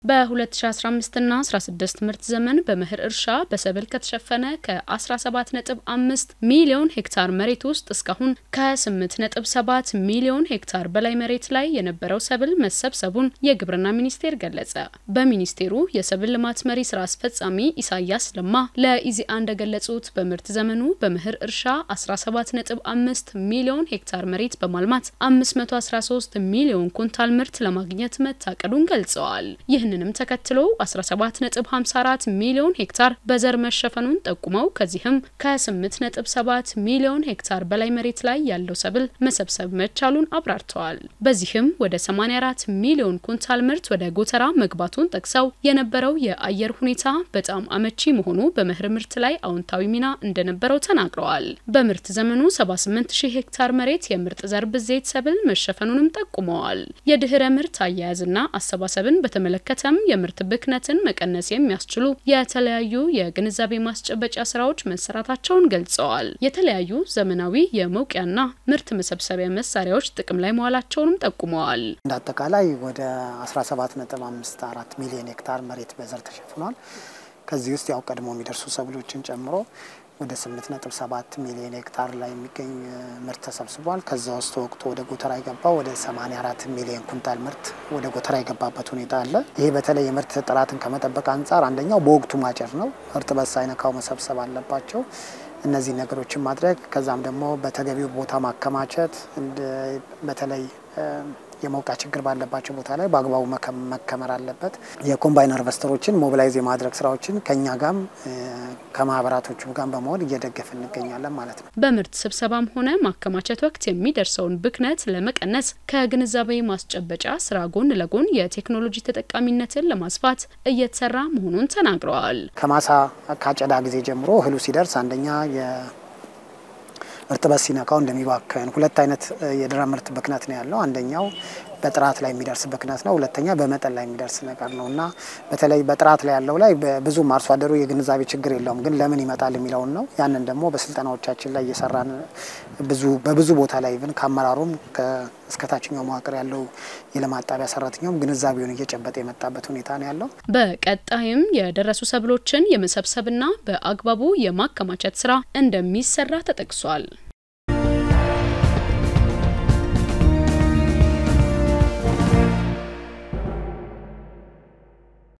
በ2015ና 16 ምርት ዘመን በመኸር እርሻ በሰብል ከተሸፈነ ከ17.5 ሚሊዮን ሄክታር መሬት ውስጥ እስካሁን ከ8.7 ሚሊዮን ሄክታር በላይ መሬት ላይ የነበረው ሰብል መሰብሰቡን የግብርና ሚኒስቴር ገለጸ። በሚኒስቴሩ የሰብል ልማት መሪ ስራ አስፈጻሚ ኢሳያስ ለማ ለኢዜአ እንደገለጹት በምርት ዘመኑ በመኸር እርሻ 17.5 ሚሊዮን ሄክታር መሬት በማልማት 513 ሚሊዮን ኩንታል ምርት ለማግኘት መታቀዱን ገልጸዋል። ይህንንም ተከትሎ 17.54 ሚሊዮን ሄክታር በዘር መሸፈኑን ጠቁመው ከዚህም ከ8.7 ሚሊዮን ሄክታር በላይ መሬት ላይ ያለው ሰብል መሰብሰብ መቻሉን አብራርተዋል። በዚህም ወደ 84 ሚሊዮን ኩንታል ምርት ወደ ጎተራ መግባቱን ጠቅሰው የነበረው የአየር ሁኔታ በጣም አመቺ መሆኑ በመኸር ምርት ላይ አዎንታዊ ሚና እንደነበረው ተናግረዋል። በምርት ዘመኑ 78 ሺህ ሄክታር መሬት የምርጥ ዘር ብዜት ሰብል መሸፈኑንም ጠቁመዋል። የድህረ ምርት አያያዝና አሰባሰብን በተመለከተም የምርት ብክነትን መቀነስ የሚያስችሉ የተለያዩ የግንዛቤ ማስጨበጫ ስራዎች መሰራታቸውን ገልጸዋል። የተለያዩ ዘመናዊ የመውቂያና ምርት መሰብሰቢያ መሳሪያዎች ጥቅም ላይ መዋላቸውንም ጠቁመዋል። እንደ አጠቃላይ ወደ 17.54 ሚሊዮን ሄክታር መሬት በዘር ተሸፍኗል። ከዚህ ውስጥ ያው ቀድሞ የሚደርሱ ሰብሎችን ጨምሮ ወደ 8.7 ሚሊዮን ሄክታር ላይ የሚገኝ ምርት ተሰብስቧል። ከዛ ውስጥ ወቅቱ ወደ ጎተራ የገባው ወደ 84 ሚሊዮን ኩንታል ምርት ወደ ጎተራ የገባበት ሁኔታ አለ። ይሄ በተለይ የምርት ጥራትን ከመጠበቅ አንጻር አንደኛው በወቅቱ ማጨር ነው። እርጥበት ሳይነካው መሰብሰብ አለባቸው። እነዚህ ነገሮችን ማድረግ ከዛም ደግሞ በተገቢው ቦታ ማከማቸት በተለይ የመውቃ ችግር ባለባቸው ቦታ ላይ በአግባቡ መከመር አለበት። የኮምባይን ሃርቨስተሮችን ሞቢላይዝ የማድረግ ስራዎችን ከኛ ጋም ከማህበራቶቹ ጋር በመሆን እየደገፍ እንገኛለን ማለት ነው። በምርት ስብሰባም ሆነ ማከማቸት ወቅት የሚደርሰውን ብክነት ለመቀነስ ከግንዛቤ ማስጨበጫ ስራ ጎን ለጎን የቴክኖሎጂ ተጠቃሚነትን ለማስፋት እየተሰራ መሆኑን ተናግረዋል። ከማሳ ካጨዳ ጊዜ ጀምሮ እህሉ ሲደርስ አንደኛ እርጥበት ሲነካው እንደሚባክን ሁለት አይነት የድህረ ምርት ብክነት ነው ያለው። አንደኛው በጥራት ላይ የሚደርስ ብክነት ነው። ሁለተኛ በመጠን ላይ የሚደርስ ነገር ነው እና በተለይ በጥራት ላይ ያለው ላይ ብዙም አርሶ አደሩ የግንዛቤ ችግር የለውም፣ ግን ለምን ይመጣል የሚለውን ነው። ያንን ደግሞ በስልጠናዎቻችን ላይ እየሰራን ብዙ በብዙ ቦታ ላይ ብን ከአመራሩም እስከ ታችኛው መዋቅር ያለው የልማት ጣቢያ ሰራተኛውም ግንዛቤውን እየጨበጠ የመጣበት ሁኔታ ነው ያለው። በቀጣይም የደረሱ ሰብሎችን የመሰብሰብና በአግባቡ የማከማቸት ስራ እንደሚሰራ ተጠቅሷል።